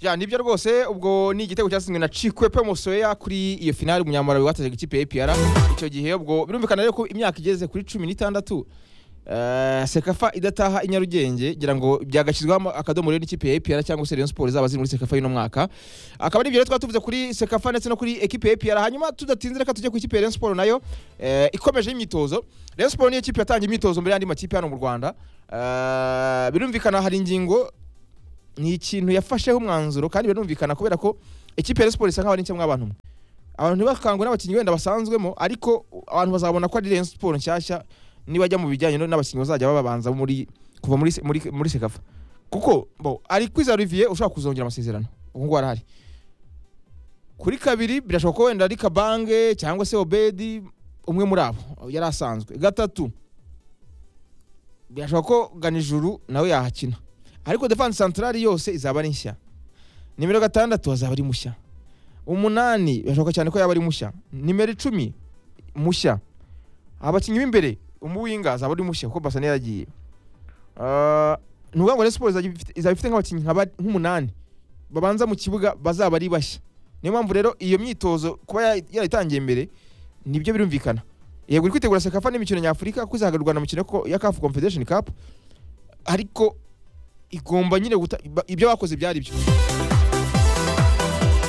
ya nibyo rwose ubwo ni igitego cyatsinzwe na Chikwepe Mosoya kuri iyo finale umunyamabanga watazaga ikipe ya APR icyo gihe ubwo birumvikana rero ko imyaka igeze kuri cumi n'itandatu eh, sekafa idataha i nyarugenge gira ngo byagashyirwaho akadomo rero n'ikipe ya APR cyangwa se Rayon Sports zaba ziri muri sekafa y'uno mwaka akaba n'ibyo rero twatuvuze kuri sekafa ndetse no kuri ekipe ya APR hanyuma tudatinze reka tujye ku ikipe ya Rayon Sports nayo eh, ikomeje imyitozo Rayon Sports niyo kipe yatangiye imyitozo mbere y'andi makipe hano mu Rwanda Eh, birumvikana hari ingingo ni ikintu yafasheho umwanzuro kandi birumvikana kubera ko ikipe ya Rayon Sports isa nkaho ari nshya mw'abantu mwe abantu ntibakangwe n'abakinnyi wenda basanzwemo ariko abantu bazabona ko ari Rayon Sports nshyashya nibajya mu bijyanye no- n'abakinnyi bazajya babanza muri kuva muri se- muri muri sekafa kuko bo ari kwiza Olivier ushobora kuzongera amasezerano ubu ngubu arahari kuri kabiri birashoboka ko wenda ari Kabange cyangwa se Obedi umwe muri abo yari asanzwe gatatu birashoboka ko Ganijuru nawe yahakina ariko defense centrale yose izaba ari nshya nimero gatandatu azaba ari mushya umunani birashoboka cyane ko yaba ari mushya nimero icumi mushya abakinnyi b'imbere umuwinga azaba ari mushya kuko basane yaragiye Ah, ni ukuvuga ngo Rayon Sports izajya ifite- izaba ifite nk'abakinnyi nka ba- nk'umunani babanza mu kibuga bazaba ari bashya niyo mpamvu rero iyo myitozo kuba ya- yarayitangiye mbere nibyo birumvikana yego iri kwitegura sekafa n'imikino nyafurika kuko izahagarurwa na mukino ko- ya CAF Confederation Cup ariko igomba nyine guta ba- ibyo bakoze byari byo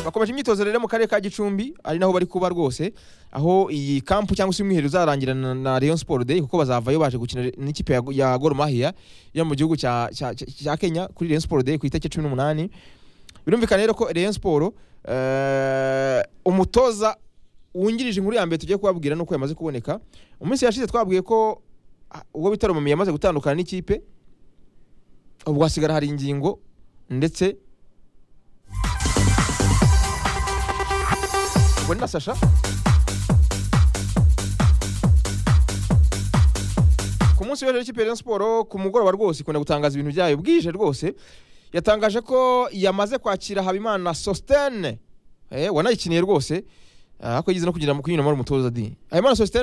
bakomeje imyitozo rero mu karere ka gicumbi ari naho bari kuba rwose aho iyi kampu cyangwa se umwiherero uzarangira na, na Rayon Sport Day kuko bazavayo baje gukina n'ikipe ya, ya Gor Mahia yo mu gihugu cya, cya, cya, cya Kenya kuri Rayon Sport Day ku itariki cumi n'umunani birumvikana rero ko Rayon Sport eh, umutoza wungirije inkuru ya mbere tugiye kubabwira nuko yamaze kuboneka umunsi yashize twabwiye ko ah, ubwo bitaro mami yamaze gutandukana n'ikipe ubwo hasigara hari ingingo ndetse ubwo ni na sasha ku munsi w'ejo w'ikipe ya Rayon Sport ku mugoroba rwose ikunda gutangaza ibintu byayo bwije rwose yatangaje ko yamaze kwakira Habimana Sostene eh wanayikiniye rwose Ah, ariko yigeze no kugira mu kuyinyuramo ari umutoza di Habimana Sostene